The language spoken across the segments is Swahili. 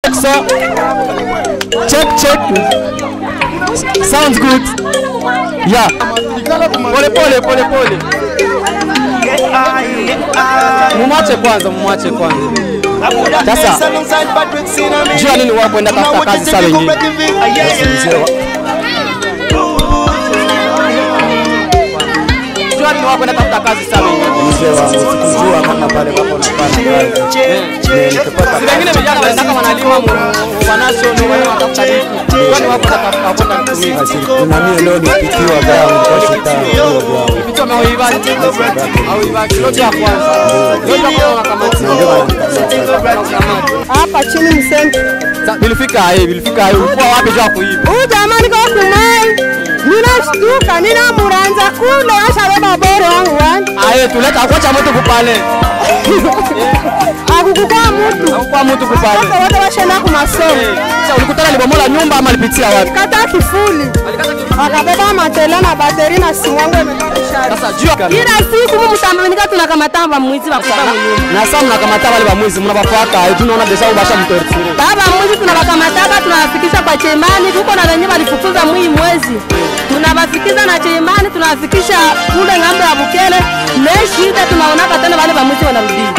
So, check check. Sounds good. Yeah. Pole pole pole pole. Mumwache kwanza, mumwache kwanza. Sasa jua nini wao kwenda tafuta kazi saa wengine. Jua nini wao kwenda tafuta kazi saa wengine. mzee wangu sikujua kama pale wako nafanya kazi nikipata Si wengine vijana wanataka wanalima mu wanashono wale wanatafuta vitu. Jua nini wao kwenda tafuta kwenda kutumika. kazi na mimi leo nipitiwa vyangu kwa shita ndio vyangu Vitu wameuibaji. Auibaji lote ya kwanza. Lote ya kwanza unakamata. Unakamata. hapa chini msenti. Sa- Bilifika hai, bilifika hai. Ulikuwa wapi jua kuiba? Huyu jamani kwa kumai, ninashtuka nina muranza kule ashabeba bore wangu wani Aye, tuleta akuacha mtu kupale. akukukaa mutu Hakukuwa mtu kupale. wote wote washenda ku masomo Sasa ulikutana libomola nyumba ama alipitia wapi? kata kifuli akabeba matele na bateri na simu yangu imekashari Sasa jua kila siku mu mutambanyika tunakamatamba mwizi bakuba muyumba na sasa mnakamata wale bamwizi mnabafuata, eh, tunaona deja ubasha mtorture. baba mwizi tunabakamataka tunawafikisha kwa chemani kuko na wenye walifukuza mwii mwezi tunawafikiza na chemani tunawafikisha kule ng'ambo ya bukele ne shida tunaonaka tena wale bamwizi wanarudia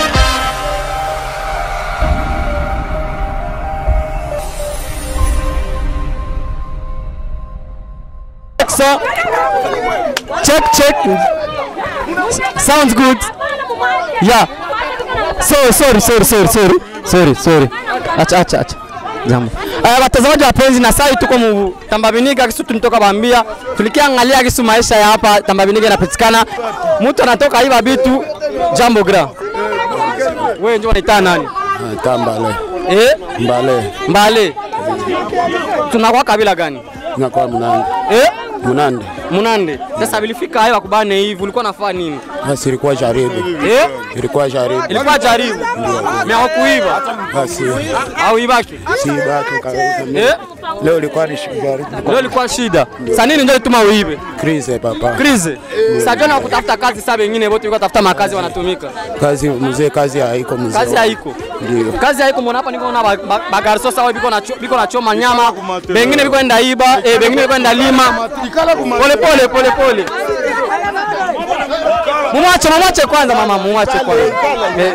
So, check check. Sounds good. Yeah. So, sorry sorry sorry sorry sorry sorry. Acha acha acha. Jambo. Uh, watazamaji wapenzi, na sasa tuko mu Tambabiniga kisu tunitoka bambia, tulikiangalia kisu maisha ya hapa Tambabiniga inapatikana. Mtu anatoka hiva bitu jambo gra. Wewe ndio unaita nani? tambale Eh? mbale Mbale. Tunakuwa kabila gani? nakuwa mnande Eh? mnande Munande. Sasa bilifika hayo wakubane hivi, ulikuwa nafanya nini? basi ilikuwa jaribu Eh? ilikuwa jaribu Ilikuwa jaribu. Mimi hakuiba basi au ibaki. si baki kabisa Eh? leo ilikuwa ni jaribu Leo ilikuwa shida. Sasa nini ndio lituma uibe? krize papa Krize. Sasa jana wakutafuta kazi sasa wengine wote walikuwa tafuta makazi wanatumika. kazi mzee kazi haiko mzee Kazi haiko. ndio Kazi haiko mbona hapa niko na ba- ba- bagarso sawa biko na cho- biko na choma nyama. Bengine biko enda iba, eh bengine biko enda lima. Pole pole pole pole. Mumwache mumwache kwanza mama mumwache kwanza. Eh.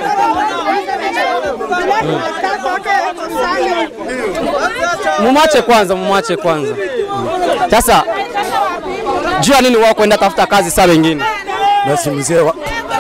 Mumwache kwanza mumwache kwanza. Sasa jua nini wao kwenda tafuta kazi saa wengine? basi mzee wa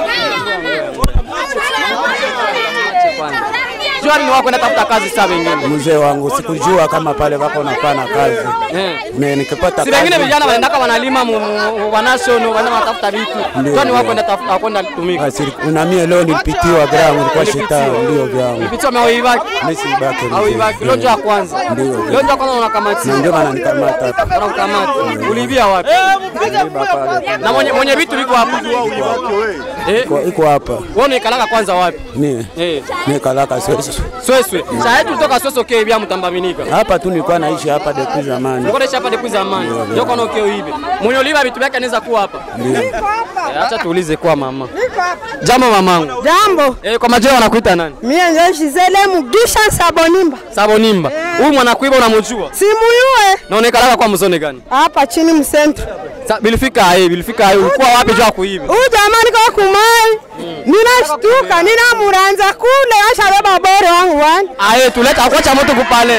Jua nini wao kwenda tafuta kazi saa wengine? mzee wangu sikujua kama pale wako nafanya kazi Eh. mimi nikipata Si wengine kazi vijana wanaendaka wanalima mu- mu- wanashono wanaenda wanatafuta vitu. Jua ni wao kwenda tafuta kwenda tumika. basi na mimi leo nilipitiwa vyangu ilikuwa shita ndio vyangu Vitu wameuibaki mimi si baki au ibaki. Leo ndio ya kwanza. Ndio. Leo ndio ya kwanza unakamata. na ndio maana nikamata hapa Unakamata. Uliibia wapi? Niliiba pale Na mwenye mwenye vitu viko hapa. Eh, Iko- iko hapa wewe unaikalaka kwanza wapi? ni Eh, nikalaka sasa Sweswe. Sasa yetu kutoka Sweswe okay bia mtambaminika. hapa tu nilikuwa naishi hapa depuis zamani Niko desha hapa depuis zamani. Ndio kono okay uibe. Mwenye uliba vitu vyake anaweza kuwa hapa. Eh, Acha tuulize kwa mama. Jambo mamangu. jambo Eh, kwa majina wanakuita nani? mie njo Gisele Mugisha Sabonimba Sabonimba. Huyu mwanakuiba unamjua? simuyue Na unaekalaka kwa mzone gani? hapa chini msentro Sa, bilifika hai, bilifika hai. Ulikuwa wapi jua kuiba? huyu jamani kwa kumai ninashtuka nina muranza kule ashabeba bore wangu wani Aye, tuleta akuacha mtu kupale.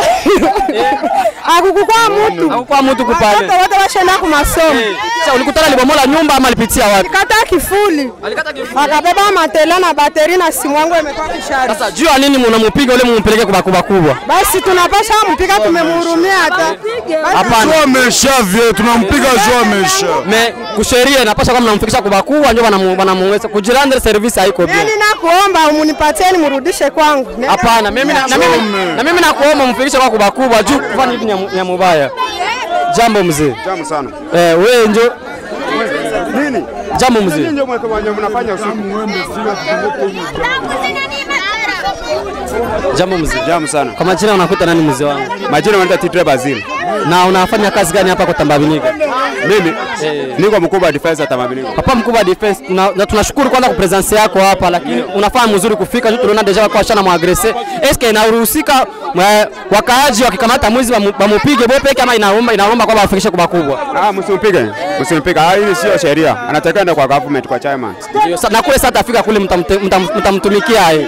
akukukaa mutu Hakukuwa mtu kupale. wote wote washenda ku masomo Eh, Sasa ulikutana libomola nyumba ama alipitia wapi? kata kifuli Alikata kifu. akabeba matele na bateri na simu yangu imekuwa kishari Sasa jua nini mnamupiga ule mumpeleke kwa kubwa kubwa? basi tunapasha mpika tumemhurumia hata Hapana. Joa ameshavyo, tunampiga Joa amesha. Me kusheria inapaswa kama mnamfikisha kubwa kubwa ndio wanamu- wanamuweza kujirandre service haiko mimi bien. ninakuomba umunipatieni murudishe kwangu Hapana, mimi na, na mimi na mimi nakuomba mfikishe kwa kubwa kubwa juu kufanya hivi ni ya mu- ya mubaya. Jambo mzee. Tamu sana. Eh, wewe njo Nini? jambo mzee. Ndio mweke wenye mnafanya usiku. Jambo mzee. Jamu sana. Kwa majina unakuta nani mzee wangu? Majina wanaita Titre Basil. Na unafanya kazi gani hapa kwa Tambabiniga? Mimi niko mkubwa wa defense ya Tamabiliko. Papa mkubwa wa defense, tuna, na tunashukuru kwanza kwa presence yako hapa, lakini unafanya mzuri kufika. Tuliona deja kwa shana muagrese. Eske inaruhusika mwa- wakaaji wakikamata mwizi wamu- wamupige bo peke ama inaomba inaomba kwamba wafikishe kwa bakubwa? Ah, msimpige. Msimpige. Ah, hili sio sheria. Anatakiwa enda kwa government kwa chairman. Ndio, sa- na kule sasa atafika kule mtamte- mtam- mtamtumikia yeye.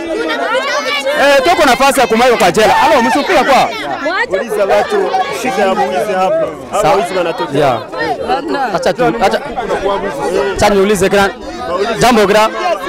Eh, tuko nafasi ya kumweka kwa jela. Alo, msimpige kwa. Uliza watu shida ya mwizi hapa. Hawa wizi wanatokea. Yeah. Acha tu acha acha niulize kila jambo kila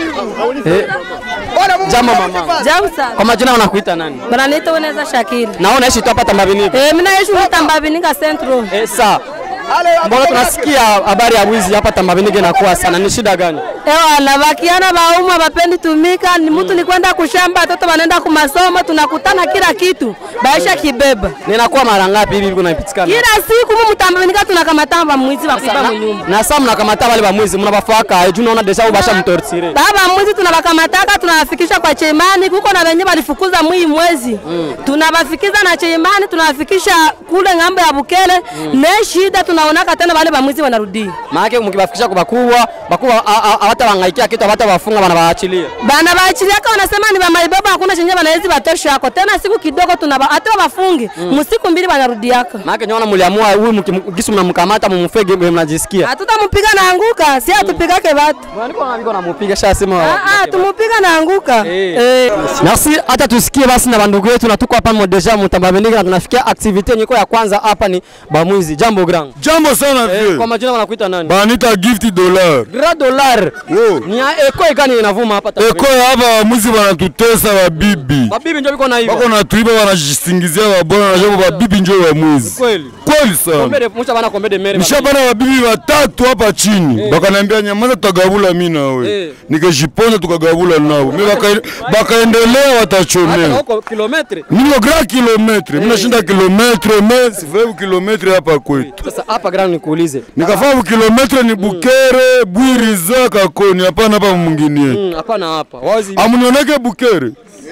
eh, jambo mama. Jambo sana. Kwa majina unakuita nani? Bananiita Weneza Shakili. Naona unaishi tu hapa Tambabiniga. Eh, mimi naishi Mtambabinika Central. Eh, saa mbona tunasikia habari ya wizi hapa Tambabiniga inakuwa sana, ni shida gani? Ewa na bakiana bauma bapendi tumika, ni mtu ni kwenda kushamba, watoto wanaenda kumasomo, tunakutana kila kitu. Baisha kibeba. Ninakuwa mara ngapi hivi kunapitikana? Kila siku mu Mtambabinika tunakamatana ba mwizi wa kuiba mu nyumba. Na sasa mnakamata wale bamwizi mnabafaka, juu naona deja ubasha mtortire. Baba mwizi tunabakamataka tunawafikisha kwa chemani, kuko na wenye walifukuza mwii mwezi tunawafikiza na chemani, tunawafikisha kule ng'ambo ya Bukele ne shida tunaonaka tena wale bamwizi wanarudi Maana mkibafikisha kwa bakubwa, bakubwa hawata wangaikia kitu, hawata wafunga wanawaachilia. bana baachiliaka, wanasema ni bamaibaba, hakuna chenye banawezi batosha yako tena, siku kidogo tunaba hata wafungi msiku mbili wanarudiaka. Maana nyona mliamua huyu mkim- gisu mnamkamata mumfege mnajisikia. Hatutamupiga na anguka, si atupigake batu. Niko na niko namupiga shasema. Ah, ah, tumupiga na anguka Eh. eh. Merci, hata tusikie basi na bandugu yetu na tuko hapa mo deja mutambabendika na tunafikia activity yenye iko ya kwanza hapa ni bamwizi. Jambo grand. Jambo sana Eh, vie. kwa majina wanakuita nani? Banita gift dollar. Grand dollar. Yo. Ni ya eko ikani inavuma hapa Eko ya hapa wamuzi wanatutesa wabibi. Babibi ndio biko na hivyo. Wako na tuiba wanajisingizia wabona na jambo wabibi njo wamwizi. Kweli. Kweli sana. Kombede musha bana kombede mere. Nishabana wabibi watatu hapa chini. Bakaniambia nyamaza tutagabula mimi na wewe. Eh. Nikajiponza tukagabula nao. Mimi baka bakaendelea Hata watachomea. huko kilometre. Niko grand kilometre. Mimi nashinda kilometre, mais sifai kilometre hapa kwetu. Sasa hapa grand nikuulize. Nikafaa kilometre ni Bukere, Bwiriza, Kakoni, hapana hapa mwingine. Mm, Hapana hapa. Wazi. Amunioneke Bukere.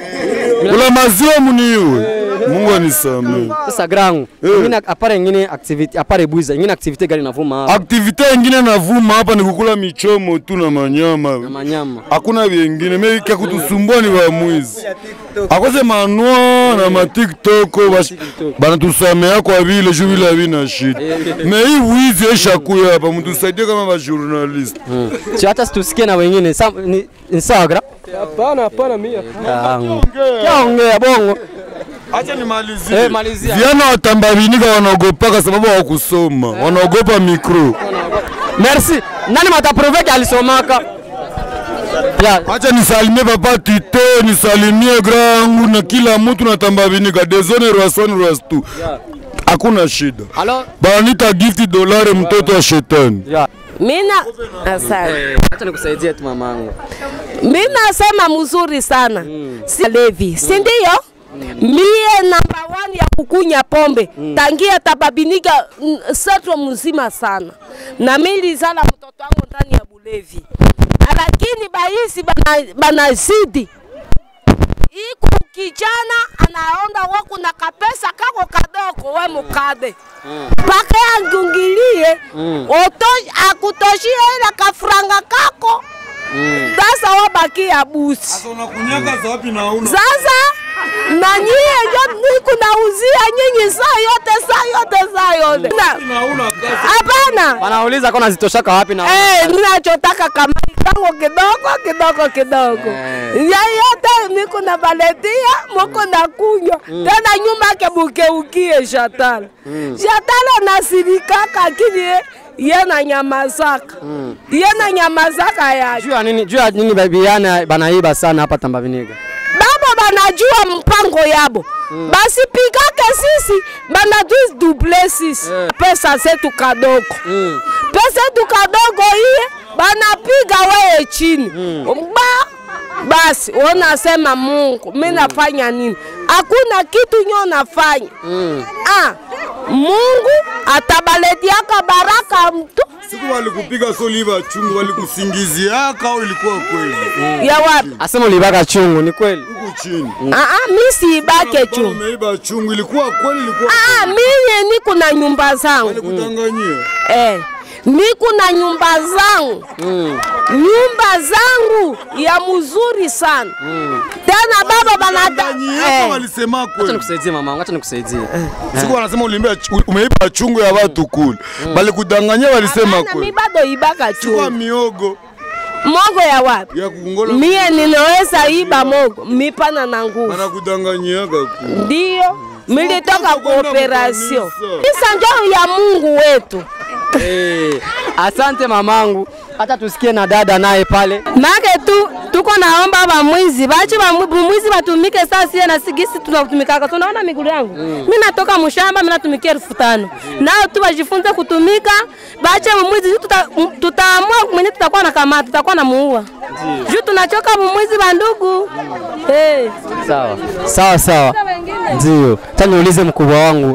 Kula maziwa muniwe. Mungu anisamee. Sasa grand. Ingine apare ingine activity, apare buiza. Ingine activity gani inavuma hapa? Aktivite ingine navuma hapa ni kukula michomo tu na Na manyama. manyama. Hakuna vyengine, mimi kia kutusumbua ni wamwizi. Akose manwa na ma TikTok bash- banatusamea kwa vile juu vile havina shida. Me hii wizi eshakuya hapa, mtusaidie kama ba journalist. Si hata situsikie na wengine. Sa, ni, ni sawa grand? Hapana, hapana mimi. Yaongea bongo. Acha nimalizie. Eh, malizia. Vijana wa Tambabinika wanaogopaka sababu hawakusoma, wanaogopa mikro. Merci. Nani mataproveke alisomaka? Ya, Acha nisalimie papa Tite, nisalimie grangu na kila mtu na Tambabinika, dezone rwasoni rwastu. Hakuna shida. alo. Banita gift dolari mtoto wa shetani. Ya. Mina asante. Acha nikusaidie tu mamangu. Mimi nasema mzuri sana si levi, si ndio? Mie namba one ya kukunya pombe tangia tababiniga mm, setro mzima sana, na mimi nilizala mtoto wangu ndani ya bulevi, lakini baisi bana, banazidi iku kijana anaonda wako na kapesa kako kadogo, we mukade mpaka yangungilie oto akutoshie ile kafuranga kako sasa wabakia busi sasa na nyie njo niku nauzia nyinyi saa yote saa yote saa yote Na- hapana Wanauliza kama zitoshaka wapi na Eh, ninachotaka kama kangu kidogo kidogo kidogo ya yote niko na baletia moko na kunywa tena nyuma yake bukeukie shatala shatala nasirikaka akini ye- ye na nyamazaka ye na nyamazaka yake juu ya nini? Juu ya nini babiana banaiba sana hapa Tambaviniga? babo banajua mpango yabo basi pikake sisi banatuduble sisi pesa zetu kadogo pesa yetu kadogo iye banapiga weye chini ba basi wanasema Mungu, mi nafanya nini? Hakuna kitu nyo nafanya ah, Mungu atabaletiaka baraka mtu Siku walikupiga soliva chungu walikusingiziaka au ilikuwa kweli? ya wapi? Asema ulibaka chungu, ni kweli? Huku chini. Aa, mi siibake Bado chu. Umeiba chungu ilikuwa kweli ilikuwa Aa, miye niko na nyumba zangu walikudanganyia. eh, niko na nyumba zangu nyumba zangu ya mzuri sana tena baba banada Danganyia eh. walisema Acha kweli. nikusaidie mama, acha nikusaidie. Siku wanasema ulimbia umeiba chungu ya watu kule. Balikudanganyia walisema Hapana, mi kweli. bado ibaka Kwa chu miogo mogo ya wapi? ya kukungola Mie ninaweza iba mogo mipana na nguvu, wanakudanganyiaga kule. ndio militoka Kwenda kooperasio kukanisa. isa njoo ya Mungu wetu Eh, asante mamangu. Hata tusikie na dada naye pale. make tu tuko naomba bamwizi bache bamwizi batumike saa sie na sigisi tunatumikaka. Tunaona migulu yangu mi natoka mshamba, mi natumikia elfu tano nao tu bajifunze kutumika, bache mwizi juu tuta- m- tutaamua mwenye tutakuwa na kamata, tutakuwa na muua juu tunachoka mwizi bandugu hey. Sawa. Sawa sawa. Ndio. Acha niulize mkubwa wangu.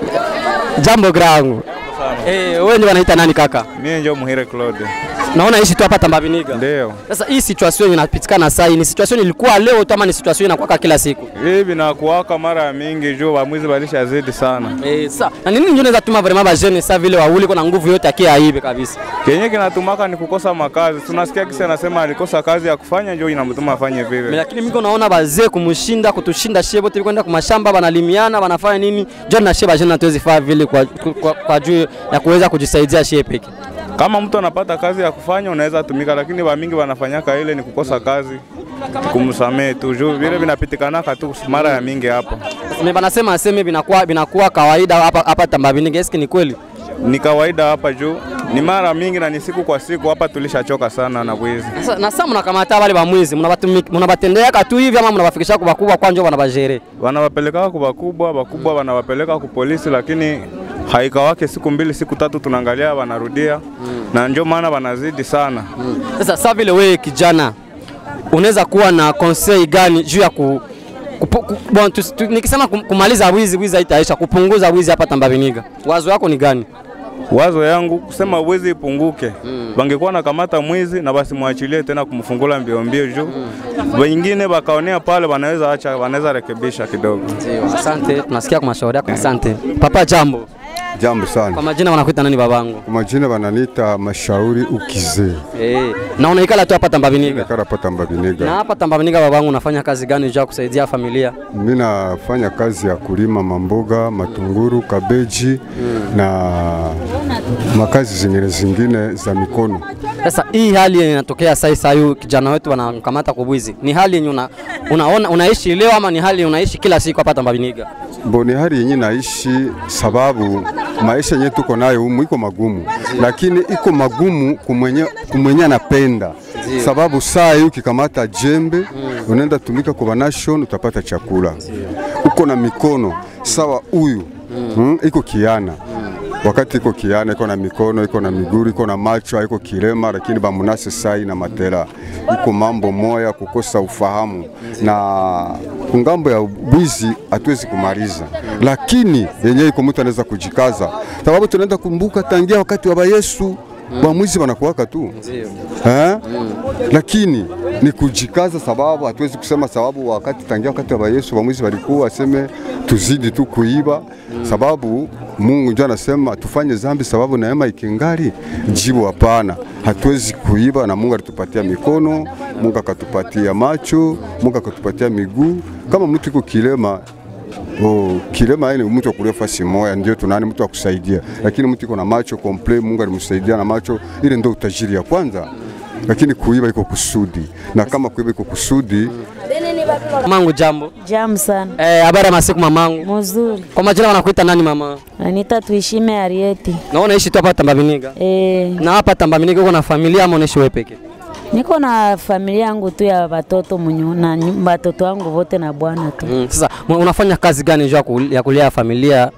Jambo grangu. Eh, wewe ndio wanaita nani kaka? Mimi ndio Muhire Claude. Naona ishi tu hapa Tambabiniga. Ndio. Sasa hii situation inapitikana sasa, hii ni situation ilikuwa leo tu ama ni situation inakuwa kila siku? Hii binakuwaka mara mingi juu wamwizi walishazidi sana. Eh, sa na nini ndio unaweza tuma vraiment ba jeune sa vile wauli kuna nguvu yote akia aibe kabisa. Kenye kinatumaka ni kukosa makazi. Tunasikia kisa anasema alikosa kazi ya kufanya ndio inamtuma afanye Me, vile. lakini mimi naona bazee kumshinda kutushinda shie bote kwenda kwa mashamba banalimiana banafanya nini? John na shie ba jeune hatuwezi faa vile kwa, kwa, kwa juu ya kuweza kujisaidia shie peke. Kama mtu anapata kazi ya kufanya unaweza tumika, lakini wa mingi wanafanyaka ile ni kukosa kazi kumsamehe tu juu vile vinapitikanaka tu mara ya mingi hapa. Mimi banasema aseme binakuwa binakuwa kawaida hapa hapa Tambabiniga. Eske ni kweli? Ni kawaida hapa juu ni mara mingi na ni siku kwa siku hapa, tulishachoka sana na wizi. Sasa na sasa mnakamata wale bamwizi, mnabatumiki mnabatendea tu hivi ama mnabafikisha kwa bakubwa kwanja wanabajere. wanawapeleka kwa bakubwa, bakubwa wanawapeleka ku polisi, lakini haikawake siku mbili siku tatu, tunaangalia wanarudia na ndio maana wanazidi sana. Sasa sasa vile wewe kijana unaweza kuwa na conseil gani juu ya ku, kupu, ku, bon, tu, tu, nikisema kum- kumaliza wizi wizi haitaisha, kupunguza wizi hapa Tambabiniga, wazo yako ni gani? Wazo yangu kusema wizi ipunguke, wangekuwa na kamata mwizi na basi mwachilie tena kumfungula mbio mbio juu wengine wakaonea pale, wanaweza acha, wanaweza rekebisha kidogo. Asante, tunasikia kwa mashauri yako. Asante papa. Jambo, Jambo sana. kwa majina wanakuita nani babangu? Kwa majina wananiita Mashauri Ukizee, Eh, na unaikala tu hapa Tambabiniga? karapata Na Mbabiniga. hapa Tambabiniga babangu, unafanya kazi gani juu ya kusaidia familia? Mimi nafanya kazi ya kulima mamboga, matunguru, kabeji na makazi zingine zingine za mikono. Sasa hii hali yenye inatokea sasa sasa, huyu kijana wetu wanamkamata kwa bwizi, ni hali yenye una, unaona unaishi leo ama ni hali unaishi kila siku hapa Tambabiniga? Mboni hali yenye naishi, sababu maisha yenye tuko nayo humu iko magumu, lakini iko magumu kumwenye, kumwenye anapenda sababu saa hii ukikamata jembe unaenda tumika kwa nation utapata chakula, uko na mikono sawa huyu mm, iko kiana wakati iko kiana iko na mikono iko na miguru iko na macho iko kilema, lakini bamunase sai na matera iko mambo moya kukosa ufahamu na kungambo ya bwizi hatuwezi kumaliza, lakini yenyewe iko mtu anaweza kujikaza, sababu tunaenda kumbuka tangia wakati wa bayesu bamwizi wanakuwaka tu eh? Lakini ni kujikaza, sababu hatuwezi kusema sababu wakati tangia wakati wa Yesu bamwizi walikuwa waseme tuzidi tu kuiba, sababu Mungu ndio anasema tufanye zambi sababu neema ikingali. Jibu hapana, hatuwezi kuiba, na Mungu alitupatia mikono, Mungu akatupatia macho, Mungu akatupatia miguu. Kama mtu iko kilema Oh, kilema ile mtu akulia fasi moya ndio tunani mtu akusaidia, lakini mtu iko na macho komple, Mungu alimsaidia na macho, ile ndio utajiri ya kwanza. Lakini kuiba iko kusudi, na kama kuiba iko kusudi, Mamangu jambo. Jam sana. Eh, habari ya masiku mamangu. Mzuri. Kwa majina wanakuita nani mama? Anita tuishime Arieti. Na unaishi tu hapa Tambabiniga? E, Na hapa Tambabiniga uko na familia ama unaishi wewe peke? niko na familia yangu tu ya watoto munyu na nyu- watoto wangu wote na bwana tu. Mm. Sasa mu- unafanya kazi gani juu ya kul- ya kulea familia?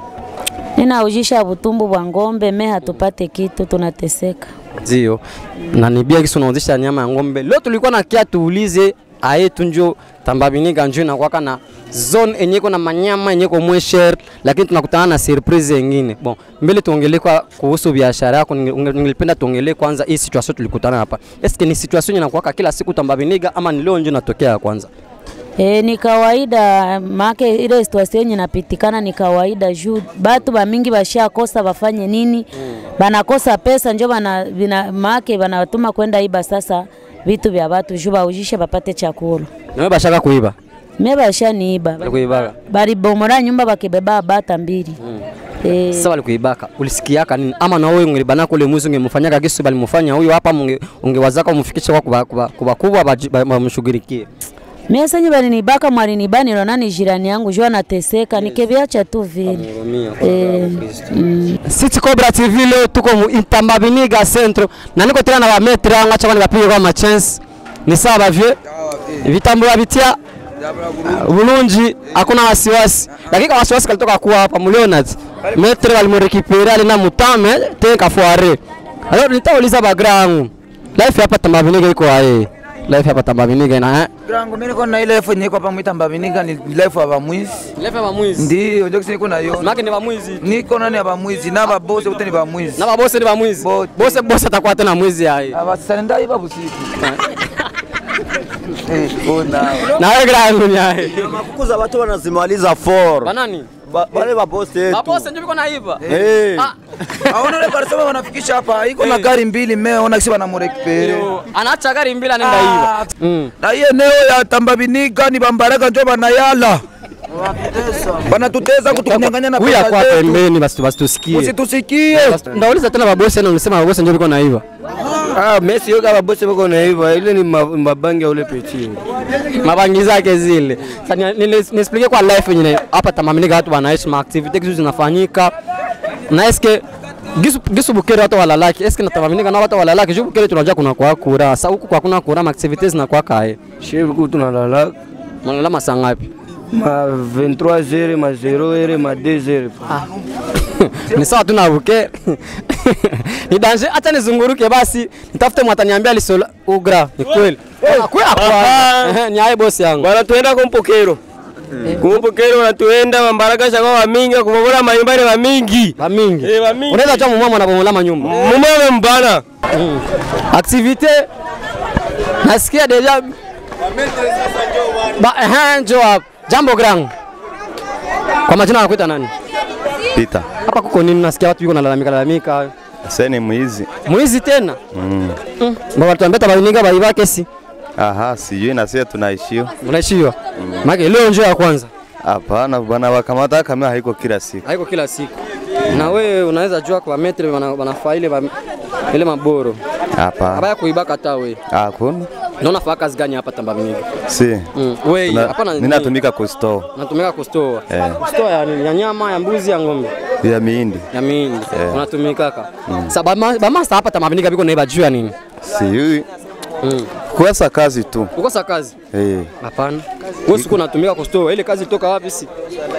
Ninaujisha butumbu bwa ng'ombe, me hatupate kitu, tunateseka. Ndio. Na nibia kisi unauzisha nyama ya ng'ombe. Leo tulikuwa na kia tuulize ayetu njo tambabiniga njo inakwaka na zone enye iko na manyama enye iko mwesher, lakini tunakutana na surprise yengine. Bon, mbele tuongelee kwa kuhusu biashara yako, ninge- unge- ningelipenda tuongelee kwanza hii situation tulikutana hapa. Eske ni situation inakuwaka kila siku tambabiniga ama ni leo njo inatokea ya kwanza? E, ni kawaida make ile situation yenye napitikana ni kawaida juu batu bamingi bashakosa bafanye nini banakosa pesa njo bana bina, make banatuma kwenda iba sasa vitu vya batu juu baujishe bapate chakula. Nawe bashaka kuiba Me bashaniiba kuibaka balibomora nyumba bakibeba bata mbili e, sasa walikuibaka, ulisikiaka nini? Ama na wewe ungelibana kule mwizi ungemfanyaka kisu balimufanya huyo hapa, munge- ungewazaka umfikishe kwa kuba- kuba- kubakubwa baji- ba- bamshughulikie. mie senye balinibaka mwalinibani nani jirani yangu juu anateseka nikiviacha tu vile e, mm. City Cobra TV leo tuko mu Intambabiniga Centre na niko tena na ba metre anga cha bali bapige kwa machance ni sawa bavye vitambua bitia bulungi hakuna wasiwasi lakini kama wasiwasi kalitoka kuwa hapa muliona metre walimrekipere alina mutame te kafuare alors nitauliza bagra yangu life hapa Tambabiniga iko aye life hapa Tambabiniga ina eh Grango mimi niko na ile elfu yenye iko hapa mwita Mbavinika ni elfu ya bamwizi. life ya mwizi Ndio, ndio kisi niko nayo. maki ni bamwizi Niko nani ya bamwizi na babose wote ni bamwizi. na babose ni bamwizi Bote. bose bose atakuwa tena mwizi aye Abasanda iba busiku. Eh, ona. na wewe gra yangu ni aye Makukuza watu wanazimaliza for banani Ba- wale mabosi yetu. Mabose ndio biko naiba. Eh. Ah, Aona ile karsema wanafikisha hapa. Iko na gari mbili meona kisi wanamurekipere. yo, anaacha gari mbili anaenda iba. Mm. Na hii eneo ya Tambabiniga ni bambaraka njo banayala. Banatuteza kutunyang'anya na Huyu pesa akwa zetu. pembeni basi basi tusikie. Usitusikie. Basi, Ndauliza tena babose na ulisema babose ndio biko naiba. Ah, Messi yoga mabosi wako na hivyo ile ni ma- mabangi ya ule peti. Mabangi zake zile. Sasa ni- ni- ni- niexplique kwa life yenyewe hapa Tambabiniga watu wanaishi ma activity kitu zinafanyika. Na eske gisu gisu bukere watu walalaki eske na Tambabiniga na watu walalaki juu bukere tunajua kuna kwa kura. Sasa huku kwa kuna kura ma activities na kwa kae. Shebu kutu tunalala Mnalala masaa ngapi? ma 23 zere ma 0 ere ma 2 zere. ni sawa tu na buke ni danger. Acha nizunguruke basi, nitafute mwataniambia lisola ugra. Ni kweli kweli kwa ni aye bosi yangu Bana tuenda kumpokero. Kumpokero wanatuenda mambaraka shaka wa mingi kubomola manyumbani wa mingi. ba mingi. Eh, wa mingi. Unaweza jua mumama anabomola manyumba. Mumame mbana. Activite nasikia deja ba eh, njoo hapa. Jambo grand. Kwa majina anakuita nani? Pita. Hapa kuko nini? Nasikia watu yuko nalalamika lalamika. Sasa ni mwizi. Mwizi tena. Mm. Mm. Baba tuambia tabainika baiba kesi. Aha, sijui na sisi tunaishio. Unaishiwa. Maana leo njoo ya kwanza. Hapana bwana, wakamata kama haiko kila siku. haiko kila siku. Na wewe unaweza jua kwa metre wana, wanafaa ile ba- ile maboro Hapana. abaya kuiba kata we Hakuna. na unafaa kazi gani hapa Tambabiniga? Si. Mm. Wewe Tuna- hapana, Mimi natumika kusto natumika kustoa Eh. kustoa ya nini? Ya nyama, ya mbuzi, ya ng'ombe, ya miindi. ya miindi Eh. unatumikaka. Sasa bama bamasta hapa Tambabiniga biko naiba juu ya nini? Sijui. Mm. Kuwasa kazi tu. Ukosa kazi? Eh. Hapana. Wewe siku unatumika kustoa, ile kazi toka wapi si?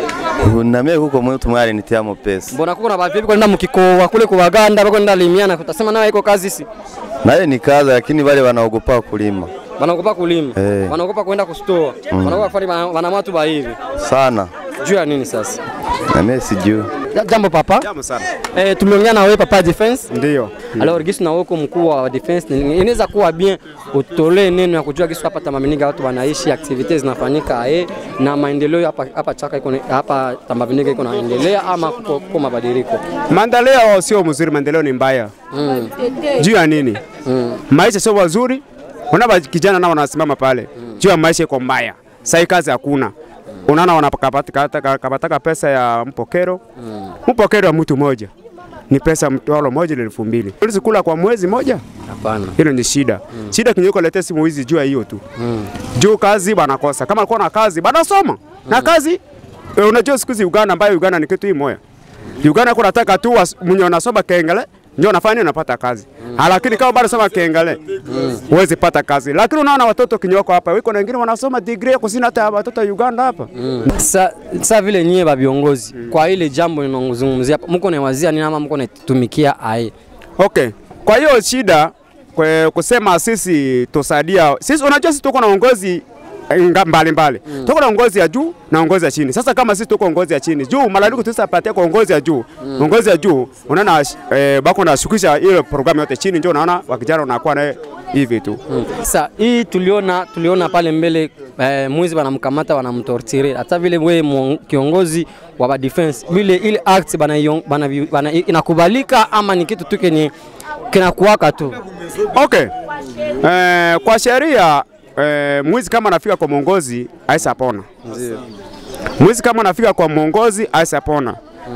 Na mimi huko mtu mwali nitiamo pesa. Mbona kuko na bavipi kwenda mkikoa kule kwa Waganda bako nenda limiana, utasema nawe iko kazi si? Na ile ni kazi lakini wale wanaogopa kulima Wanaogopa kulima, Eh. wanaogopa kwenda kustoa, Mm. wanaogopa kufanya wanamatu ba hivi. sana. Juu ya nini sasa? Na mimi sijui. Ja- Jambo papa. Jambo sana. Eh, tumeongea na wewe papa defense. Ndio. Alors gisi na wako mkuu wa defense ni- inaweza kuwa bien utolee neno ya kujua gisi hapa Tambabiniga watu wanaishi, activities zinafanyika eh, na maendeleo hapa hapa chaka iko na- hapa Tambabiniga iko naendelea ama kuko kuko mabadiliko. Maendeleo sio mzuri, maendeleo ni mbaya. Mm. Juu ya nini? Mm. Maisha sio mazuri. Unaona kijana nao wanasimama pale. Juu ya maisha iko mbaya. Sasa kazi hakuna. Unaona wanapata pesa ya mpokero. Mpokero wa mtu mmoja ni pesa mtwalo moja ni elfu mbili. Ulizi kula kwa mwezi moja? Hapana. Hilo ni shida. Shida kinyoko lete simu hizi juu ya hiyo tu. Mm. Juu kazi banakosa. Kama alikuwa na kazi banasoma. Na kazi eh, unajua siku hizi Uganda ambayo Uganda ni kitu hii moya. Uganda kuna nataka tu was- mwenye unasoma kengele ndio unafanya nini unapata kazi. Mm. Lakini kama bado soma kengele huwezi pata kazi. Lakini unaona watoto kinyoko hapa wiko na wengine wanasoma degree kusina hata watoto wa Uganda hapa. Mm. Sa, sa vile nyie ba viongozi kwa ile jambo ninazungumzia hapa, mko nawazia nini ama mko natumikia ai? Okay. Kwa hiyo shida kwe, kusema sisi tusaidia sisi, unajua sisi tuko na uongozi nga- mbalimbali mm. tuko na ngozi ya juu na ngozi ya chini. Sasa kama sisi tuko ngozi ya chini juu, malalamiko tusapatia kwa ngozi ya juu mm. ngozi ya juu unaona eh, bako na shukisha ile programu yote chini, ndio unaona wakijana unakuwa naye hivi tu mm. Sasa hii tuliona tuliona pale mbele eh, mwizi wanamkamata wanamtortire, hata vile we mwon- kiongozi wa ba defense vile ile act bana, ion- bana, bana inakubalika ama ni kitu tu kenye kinakuwaka tu? Okay. Eh, kwa sheria eh, mwizi kama anafika kwa mwongozi aisa pona. Mwizi kama anafika kwa mwongozi aisa pona.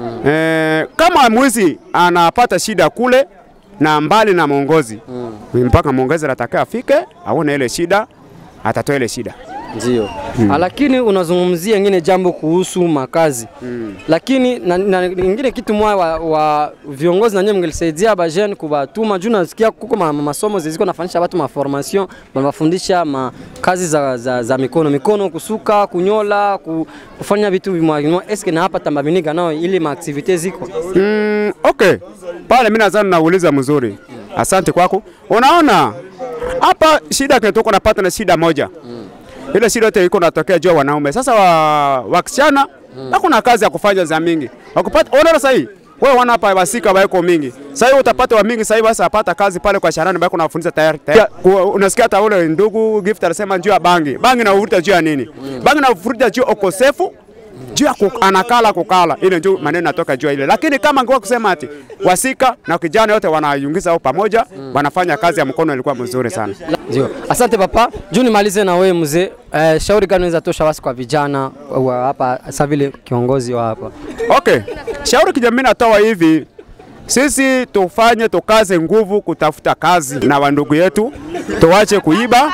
Eh, kama mwizi anapata shida kule na mbali na mwongozi mpaka mwongozi anataka afike aone ile shida, atatoa ile shida. Ndio. Ah, Lakini unazungumzia ingine jambo kuhusu makazi mm. Lakini na, na ingine kitu moja wa, wa viongozi nanye mngelisaidia ba jeune kubatuma juu nasikia kuko ma, masomo ziziko nafanyisha watu ma formation wanafundisha ma kazi za, za, za mikono mikono kusuka kunyola ku, kufanya vitu vimwa eske na hapa tambabiniga nao ili ma activite ziko Mm, okay. Pale mimi nadhani nauliza mzuri. Asante kwako. Unaona hapa shida kinatoka napata na shida moja. Ile shida yote iko natokea juu ya wanaume. Sasa wa wasichana hakuna kazi ya kufanya za mingi. Wakupata unaona sasa hii wewe wana hapa wasika waiko mingi. Sasa hiyo utapata wa mingi sasa hivi basi apata kazi pale kwa sharani bako nafundisha tayari. tayari. Ku- Unasikia hata ule ndugu gift anasema juu ya bangi. Bangi na uvuta juu ya nini? Bangi na uvuta juu ya ukosefu juu ya ku- anakala kukala, ile ndio maneno natoka juu ya ile. Lakini kama ngua kusema ati wasika na kijana yote wanayungiza au pamoja, wanafanya kazi ya mkono, ilikuwa mzuri sana. Ndio. Asante papa. Juu nimalize na wewe mzee. Eh, shauri gani unaweza tosha wasi kwa vijana wa hapa sasa vile kiongozi wa hapa? Okay, shauri kijamii natoa hivi, sisi tufanye tukaze nguvu kutafuta kazi na wandugu yetu, tuwache kuiba,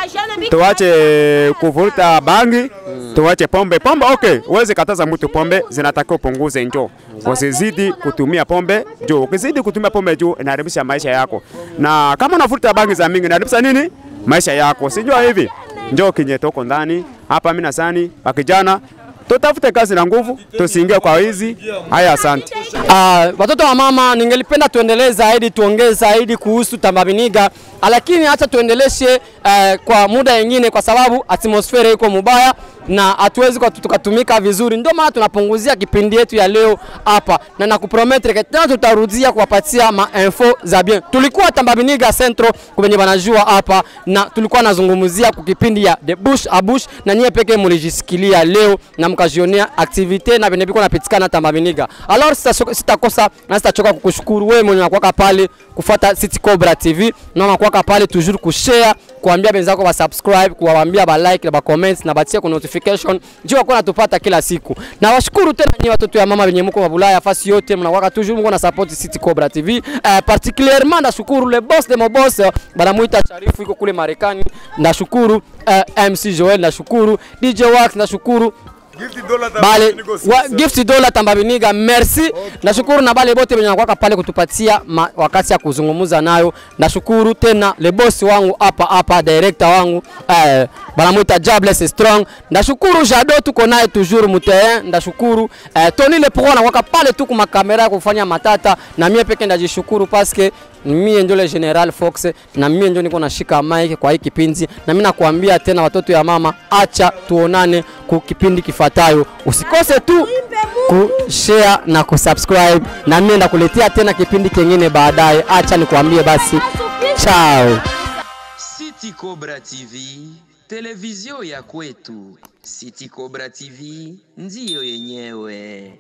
tuwache kuvuta bangi, tuwache pombe. Pombe okay, uweze kataza mtu pombe, zinatakiwa upunguze njoo, usizidi kutumia pombe juu. Ukizidi kutumia pombe juu inaharibisha maisha yako, na kama unavuta bangi za mingi inaharibisha nini maisha yako, sijua hivi. Njoo kinye toko ndani hapa, mimi nasani wakijana tutafute kazi na nguvu, tusiingie kwa wizi. Haya, asante. Uh, watoto wa mama, ningelipenda tuendelee zaidi, tuongee zaidi kuhusu Tambabiniga, lakini acha tuendeleshe uh, kwa muda wengine, kwa sababu atmosfera iko mubaya na hatuwezi kwa tukatumika vizuri, ndio maana tunapunguzia kipindi yetu ya leo hapa, na nakuprometre ke tena tutarudia kuwapatia mainfo za bien. Tulikuwa Tambabiniga Centro kwenye banajua hapa, na tulikuwa nazungumzia kwa kipindi ya de bush a bush, na nyie pekee mulijisikilia leo na mkajionea activite na venye biko napitikana Tambabiniga. Alors sita- sitakosa na sitachoka kukushukuru wewe mwenye unakuwaka pale kufuata City Cobra TV na unakuwaka pale toujours kushare kuambia benzako ba subscribe kuwaambia ba like na ba comments na batie ku notification juu wako natupata kila siku. Na washukuru tena nyinyi watoto ya mama wenye mko mabulaya fasi yote mnakuwaka toujours mko na support City Cobra TV. Eh, particulièrement ndashukuru le boss de mon boss eh, banamuita Sharifu iko kule Marekani. Ndashukuru eh, MC Joel, ndashukuru DJ Wax, ndashukuru bale wa, gift dola tambabiniga merci nashukuru na bale bote benye nakwaka pale kutupatia ma, wakati ya kuzungumuza nayo nashukuru tena le boss wangu hapa hapa director wangu eh, banamwita Jobless Strong ndashukuru Jado tuko naye toujours muterrain ndashukuru eh, Tony le pro nakwaka pale tu kuma kamera kufanya matata na mie peke ndajishukuru paske mie ndio le General Fox na mie ndio niko nashika mic kwa hii kipindi, na mimi nakuambia tena, watoto ya mama, acha tuonane ku kipindi kifuatayo. Usikose tu kushare na kusubscribe, na mimi ndakuletea tena kipindi kingine baadaye. Acha nikuambie basi, chao. City Cobra TV, televizio ya kwetu. City Cobra TV ndiyo yenyewe.